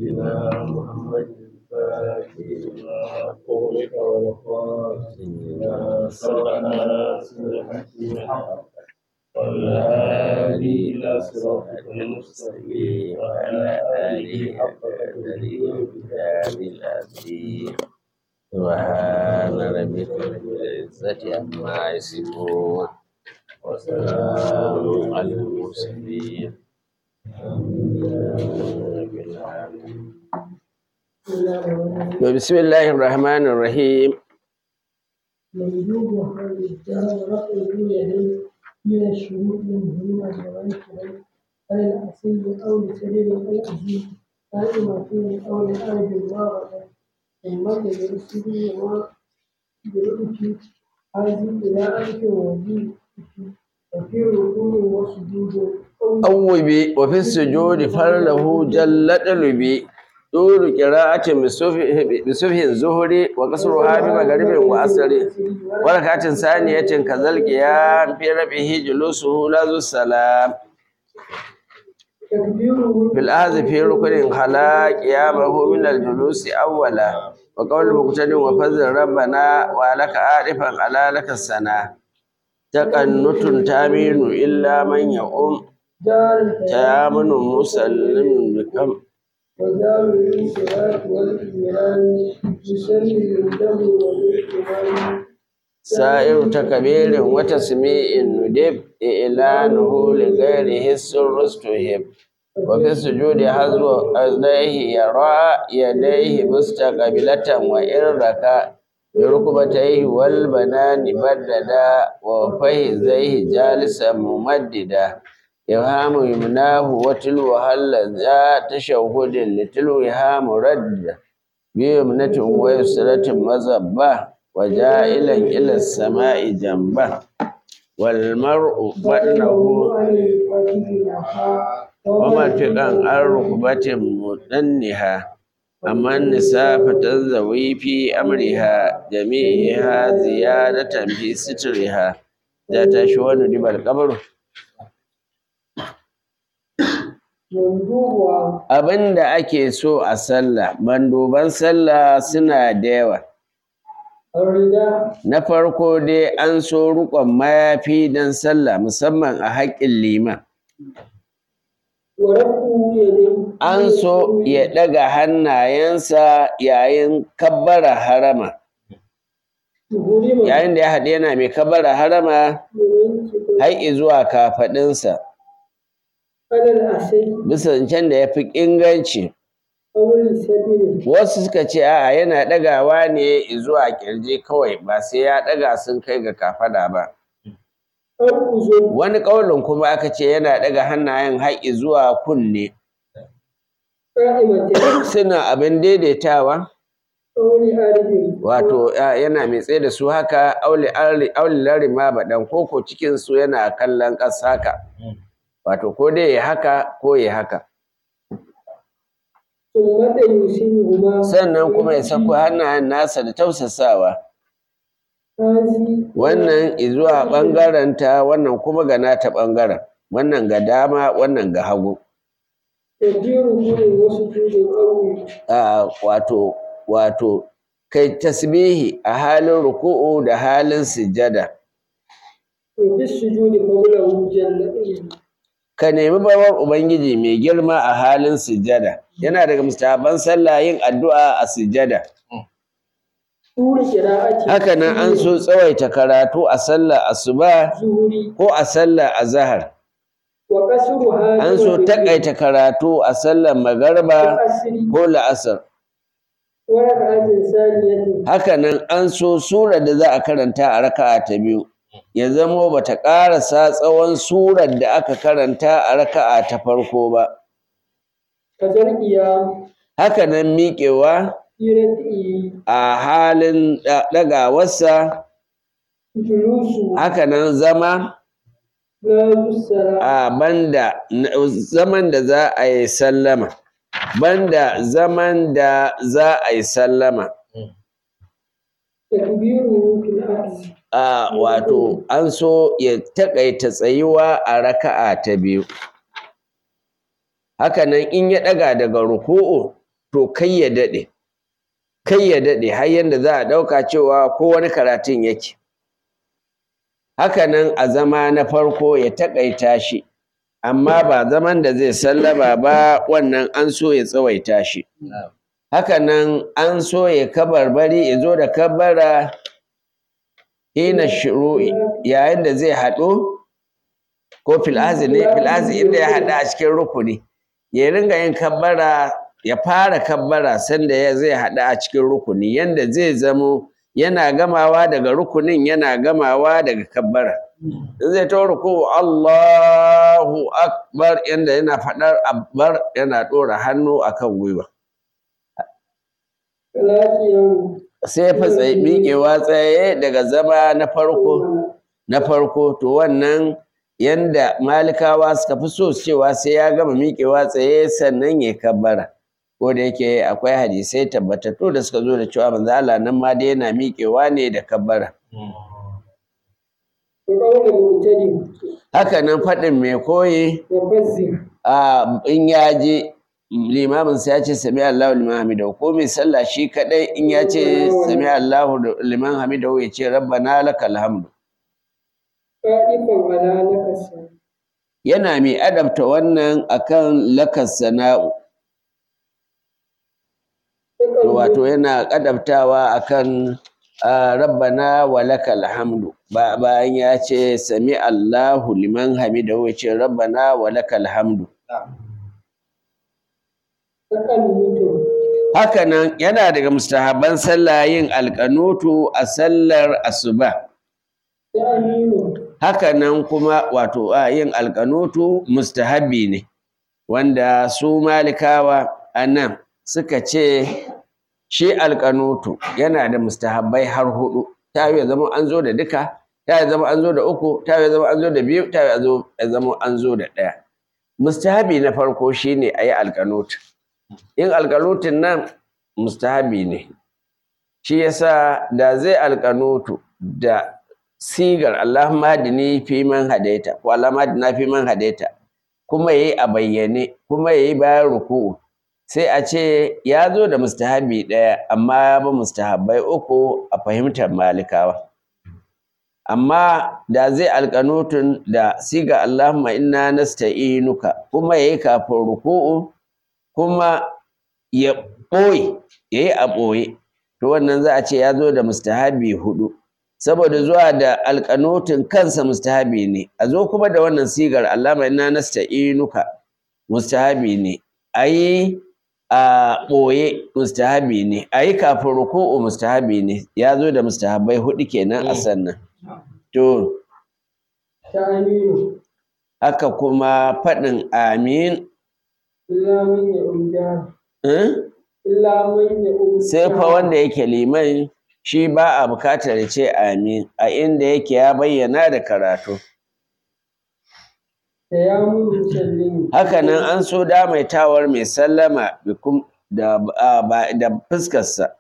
سيدنا محمد الفاتح لما أغلق والخاتم لما سبقنا سبحانه الحق والهادي إلى صراطك المستقيم وعلى آله حق قدره وبدار العظيم سبحان ربك رب العزة عما يصفون وسلام على المرسلين بسم الله الرحمن الرحيم ويجوب الرجال رفع اليدين من الشروط المهمة لغيره على الأصيل أو لسبيل الأجيب قائمة أو لأرض الواقع ثم للرسل وما بالأتي هذه إلى ألف وجيب وفي ركوع وسجود أوبي وفي السجود فله جل طلبي طول قراءة بسفه الزهري وقصرها بمغرب وأسر وركعة ثانية كذا القيام في ربه جلوسه لا ذو السلام تكبيره في الأخذ في ركن خلا قيامه من الجلوس أولا وقول مقتد وفضل ربنا ولك عارفا على لك السنة تقنت تامين إلا من يؤم دار تامن مسلم بكم وزار الانصراف والإيمان يسلم الدم والإيمان سائر تكبير وتسميع ندب إعلانه لغيره السر استهب وفي السجود حذو أذنيه يرى يديه مستقبلة وإن ركع بركبتيه والبنان بددا وفخذيه جالسا ممددا يفهم يمناه وتلوها ذا تشهد لتلوها مرد بيمنة ويسرة مزبة وجائلا إلى السماء جنبه والمرء بطنه عن الفاتح الأخاء ومرفقا عن ركبة مدنها أما النساء فتنزوي في أمرها جميعها زيادة في سترها ذات شوان دب القبر منذوبها abin da ake so a sallah manduban sallah suna da yawa الرداء na farko dai an so riƙon mayafi don sallah musamman a haƙƙin liman ورفع يديه an so ya ɗaga hannayensa yayin kabbara harama ظلم yayin da ya haɗu yana mai kabbara harama من har zuwa kafaɗinsa على الأسد bisa zancen da ya fi inganci أو السبيل wasu suka ce a'a yana ɗagawa ne zuwa ƙirji kawai ba sai ya ɗaga sun kai ga kafaɗa ba أو أذن wani ƙaulin kuma aka ce yana ɗaga hannayen har zuwa kunne قائمة suna abin daidaitawa أو لأرض wato ya- yana mai tsaye da su haka auli auli larima baɗan koko cikin su yana kallon ƙasa haka wato ko dai ya haka ko ya haka ثم يسيرهما sannan kuma ya sako hannayen nasa da tausasawa هذه wannan zuwa ɓangarenta wannan kuma ga nata ɓangaren wannan ga dama wannan ga hagu تكبير كل وسجود أو a wato wato kai tasbihi a halin ruku'u da halin sujjada وفي السجود قوله جل ka nemi bawar ubangiji mai girma a halin sujjada yana daga mustahaban sallah yin addu'a a sujjada طول قراءة haka nan an so tsawaita karatu a sallah asuba الظهر ko a sallah azhar وقصرها an so takaita karatu a sallar magarba والعصر ko la'asar وركعة ثانية haka nan an so sura da za a karanta a raka'a ta biyu ya zamo bata ƙarasa tsawon surar da aka karanta a raka'a ta farko ba كذا القيام haka nan miƙewa في ركعه a halin ɗa- ɗagawarsa جلوس haka nan zama لا السلام a banda na- zaman da za a yi sallama banda zaman da za a yi sallama تكبيره في العكس a wato an so ya taƙaita tsayuwa a raka'a ta biyu haka nan in ya ɗaga daga ruku'u to kai ya daɗe kai ya daɗe har yanda za a ɗauka cewa ko wani karatun yake hakanan a zama na farko ya taƙaita shi amma ba zaman da zai sallama ba wannan an so ya tsawaita shi hakanan an so ya kabarbari ya zo da kabara hina shuru'i yayin da zai haɗu ko fil'azi ne fil'azi inda ya haɗu a cikin rukuni ya ringa yin kabbara ya fara kabbara sanda ya zai haɗu a cikin rukuni yanda zai zamo yana gamawa daga rukunin yana gamawa daga kabbara in zai ta ruku Allahu akbar yanda yana faɗar akbar yana ɗora hannu akan gwiwa lafiyan sai fa tsaye miƙewa tsaye daga zama na farko na farko to wannan yanda malikawa suka fi so cewa sai ya gama miƙewa tsaye sannan ya kabbara ko da yake akwai hadisai tabbatattu da suka zo da cewa manzo Allah nan ma dai yana miƙewa ne da kabbara da ƙaunar mutane haka nan faɗin mai koyi da bazzi a in ya je limamin sa ya ce sami Allahu liman hamidahu ko mai sallah shi kadai in ya ce sami Allahu liman hamidahu ya ce rabbana lakal hamdu ƙa'ifan ala na kasa yana mai adabta wannan akan lakas sana'u wato yana adabtawa akan ah, rabbana wa lakal hamdu ba bayan ya ce sami Allahu liman hamidahu ya ce rabbana wa lakal hamdu takan mutu hakanan yana daga mustahaban sallah yin alƙanutu a sallar asuba da aminu hakanan kuma wato a yin alƙanutu mustahabi ne wanda su malikawa a nan suka ce shi alƙanutu yana da mustahabbai har hudu ta yi ya zama an zo da duka ta yi zama an zo da uku ta yi zama an zo da biyu ta yi ya zama an zo da ɗaya mustahabi na farko shine a yi alƙanutu yin alƙanutin nan mustahabi ne shi yasa da zai alƙanutu da sigar Allahumma hadini fi man hadaita ko Allahumma hadina fi man hadaita kuma yayi a bayyane kuma yayi bayan ruku'u sai a ce ya zo da mustahabi ɗaya amma ya bi mustahabbai uku a fahimtar malikawa amma da zai alƙanutun da siga Allahumma inna nasta'inuka kuma yayi kafin ruku'u kuma ya ɓoye yayi a ɓoye to wannan za a ce ya zo da mustahabi hudu saboda zuwa da alƙanutin kansa mustahabi ne a zo kuma da wannan sigar Allahumma inna nasta'inuka mustahabi ne ayi a ɓoye mustahabi ne ayi kafin ruku'u mustahabi ne ya zo da mustahabai hudu kenan a sannan to ta aminu haka kuma faɗin amin illa man ya umja eh? illa man ya umja sai fa wanda yake liman shi ba a bukatar ya ce amin a inda yake ya bayyana da karatu da ya mun musallin hakanan an so damaitawar mai sallama bikum da a, ba- da fuskarsa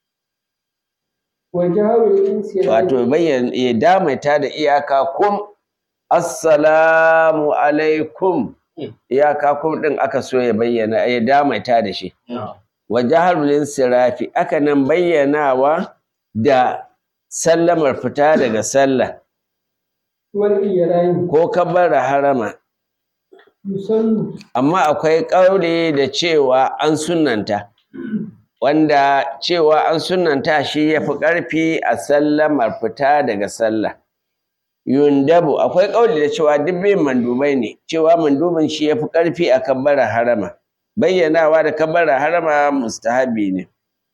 wa jaharul insiyani wato bayyana ya damaita da iyaka kum assalamu alaikum iyaka kum din aka so ya bayyana ya damaita da shi wa jaharul insirafi aka nan bayyanawa da sallamar fita daga sallah wal iyarani ko kabbara harama yusannu amma akwai ƙauri da cewa an sunanta wanda cewa an sunanta shi ya fi ƙarfi a sallamar fita daga sallah yundabu akwai ƙauli da cewa duk bin mandubai ne cewa mandubin shi ya fi ƙarfi a kabbara harama bayyanawa da kabbara harama mustahabi ne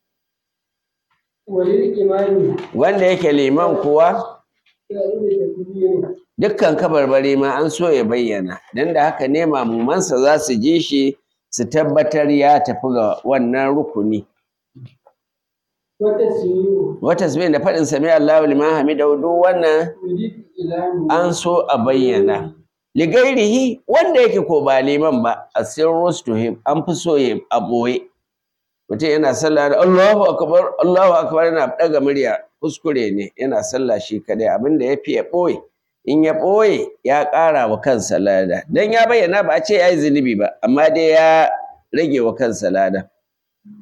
walil imani wanda yake liman kuwa ya inda takbiri dukkan kabarbari ma an so ya bayyana don da haka ne mamumansa za su ji shi su tabbatar ya tafi ga wannan rukuni wata siyu wata tasbih da faɗin sami Allahu liman hamidahu duk wannan yudit ilani an so a bayyana ligairihi wanda yake ko ba liman ba a sirrus to him an fi so ya a ɓoye mutum yana sallah da Allahu akbar Allahu akbar yana ɗaga murya kuskure ne yana sallah shi kadai abinda ya fi ya ɓoye in ya ɓoye ya ƙara wa kansa lada dan ya bayyana ba a ce ya yi zunubi ba amma dai ya rage wa kansa lada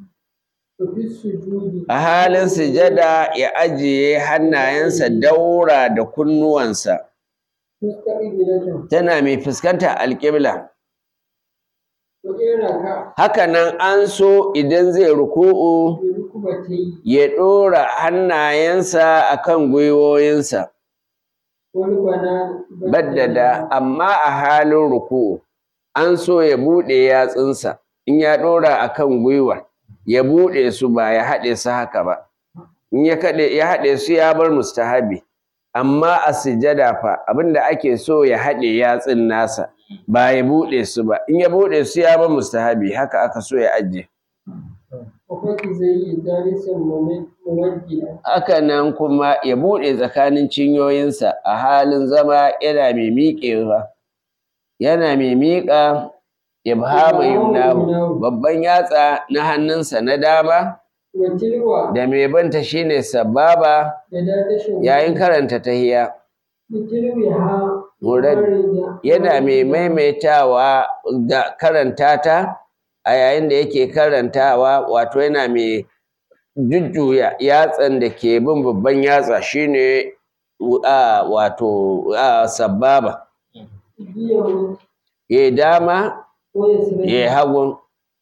وفي السجود a halin sujada ya ajiye hannayensa daura da kunnuwansa مستقبلة tana mai fuskanta alƙibla وإن ركع haka nan an so idan zai ruku'u بركبتيه ya ɗora hannayensa akan gwiwoyinsa والبنان baddada amma a halin ruku'u an so ya buɗe yatsunsa in ya ɗora akan gwiwa ya buɗe su ba ya haɗe su haka ba in ya kaɗe ya haɗe su ya bar mustahabi amma a sujada fa abinda ake so ya haɗe yatsun nasa ba ya buɗe su ba in ya buɗe su ya bar mustahabi haka aka so ya ajiye وفك زي جالسا ممجدا haka nan kuma ya buɗe tsakanin cinyoyinsa a halin zama yana mai miƙewa yana mai miƙa ibhama yumnahu babban yatsa na hannunsa na dama وتلوى da mai banta shine sababa يدا تشهد yayin karanta tahiya بتلوها Murad yana mai maimaitawa da karanta ta a yayin da yake karantawa wato yana mai jujjuya yatsan da ke bin babban yatsa shine a wato a sababa بيهم ya dama ويسرين ya hagun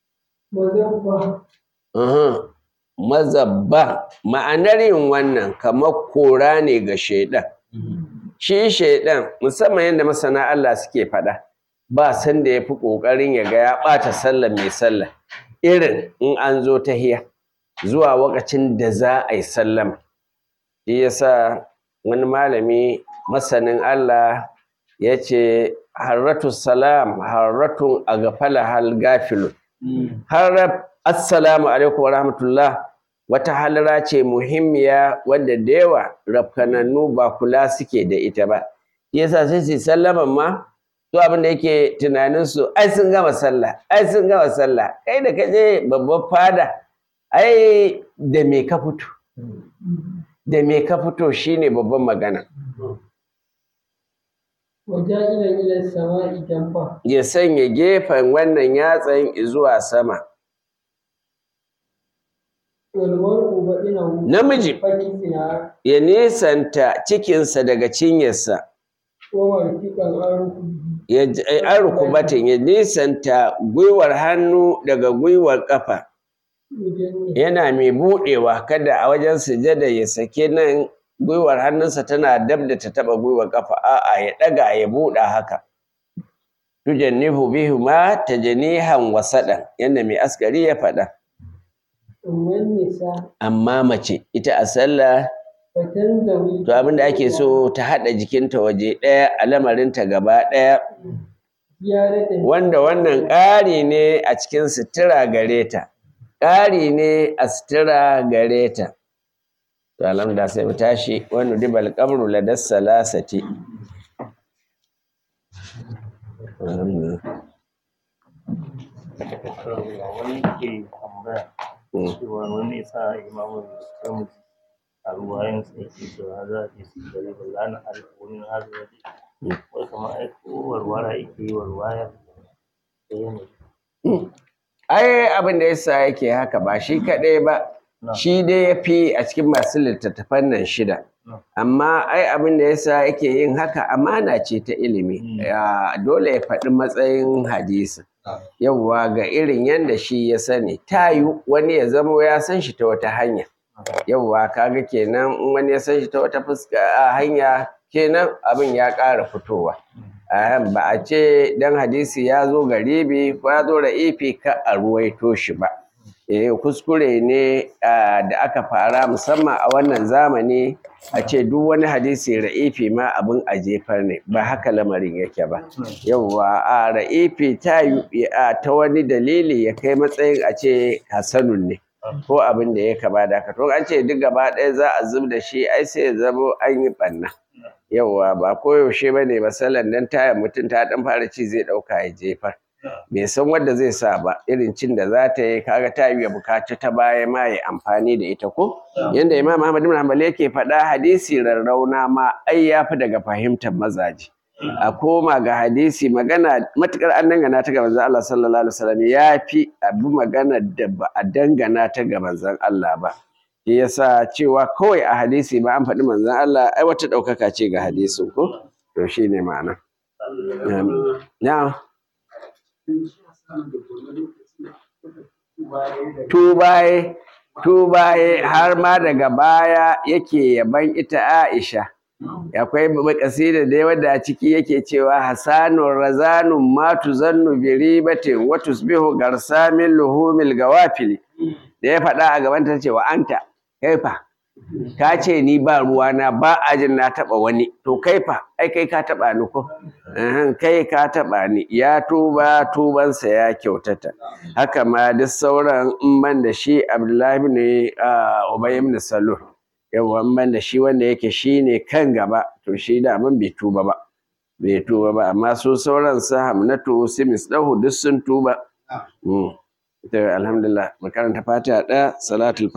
وذبه uhum, mazabba ma'anar yin wannan kamar kora ne ga shaidan shi shaidan musamman yadda masana Allah suke faɗa ba san da ya fi ƙoƙarin ya ga ya ɓata sallah mai sallah irin in an zo ta hiya zuwa lokacin da za a yi sallama shi yasa wani malami masanin Allah ya ce harratu salam harratun a gafala hal gafilun harraf assalamu alaikum wa rahmatullah wata halara ce muhimmiya wadda da yawa rafkanannu ba kula suke da ita ba shi yasa sai su yi sallaman ma to abin da yake tunanin su ai sun gama sallah ai sun gama sallah kai da kaje babban fada ai da me ka fito da me ka fito shine babban magana وجائلا إلى السماء جنبه ya sanya gefen wannan yatsan zuwa sama والمرء بدنه namiji فكسنا ya nisanta cikinsa daga cinyarsa ومرفقا أركبه ya j- eh, an rukubatin ya nisanta gwiwar hannu daga gwiwar ƙafa مجنة yana mai buɗewa kada a wajen sujada ya sake nan gwiwar hannunsa tana dab da ta taɓa gwiwar ƙafa a'a ya ɗaga ya buɗa haka tujannihu bihuma tajnihan wasaɗan yadda mai askari ya faɗa ثم النساء amma mace ita a sallah فتنزوي to abin da ake so ta haɗa jikinta waje ɗaya a lamarinta gaba ɗaya زيارة wanda wannan ƙari ne a cikin sutura gare ta ƙari ne a sutura gare ta to alhamdulillah sai mu tashi wani dibal qabru ladas salasati Alhamdulillah. wani ke tambaya Mm. cewa wani sa imamu kamu a ruwayan sa yake cewa za a je su gari ba za na arfa wani hazo waje wai kamar ai ko warwara yake yi warwaya da yanayi ai abin da yasa yake haka ba shi kaɗai ba Na. shi dai ya fi a cikin masu littattafan nan shida Na. amma ai abin da yasa yake yin haka amana ce ta ilimi Mm. Ya, dole ya faɗi matsayin hadisi yawwa ga irin yadda shi ya sani ta yi wani ya zamo ya san shi ta wata hanya yawwa kaga kenan in wani ya san shi ta wata fuska a hanya kenan abin ya ƙara fitowa Ahem, ba a ce dan hadisi ya zo garibi ko ya zo ra'ifi ka a ruwaito shi ba eh kuskure ne ah, da aka fara musamman a wannan zamani a ce duk wani hadisi ra'ifi ma abin a jefar ne ba haka lamarin yake ba yawwa a ra'ifi ta yi a ta wani dalili ya kai matsayin a ce hasanun ne ko abin da ya kama da haka to an ce duk gaba ɗaya za a zub da shi ai sai ya zamo an yi ɓanna yawwa ba koyaushe ba ne masalan dan tayar mutum ta ɗan fara ci zai ɗauka ya jefar bai san wanda zai sa ba irin cin da za ta yi kaga ta yi ya bukaci ta baya ma ya amfani da ita ko yanda imam ahmad ibn hanbali yake faɗa hadisi rarrauna ma ai ya fi daga fahimtar mazaje a koma ga hadisi magana matukar an dangana ta ga manzon Allah sallallahu alaihi wasallam ya fi abu magana da ba a dangana ta ga manzon Allah ba shi yasa cewa kawai a hadisi ba an faɗi manzon Allah ai wata ɗaukaka ce ga hadisin ko to shine ma'ana na'am tubaye tubaye har ma daga baya yake yaban ita Aisha akwai makasida da wadda a ciki yake cewa hasanun razanun ma tuzannu bi ribatin wa tusbihu garsamin luhumil gawafili da ya faɗa a gaban ta cewa anta kaifa ka ce ni ba ruwana ba ajin na taɓa wani to kaifa ai kai ka taɓa ni ko kai ka taɓa ni ya tuba tubansa ya kyautata haka ma duk sauran in ban da shi abdullahi ne ubay ibn salul yawa in ban da shi wanda yake shi ne kan gaba to shi da man bai tuba ba bai tuba ba amma su sauran su hamnatu su misdahu duk sun tuba alhamdulillah makaranta fatiha ɗaya salatul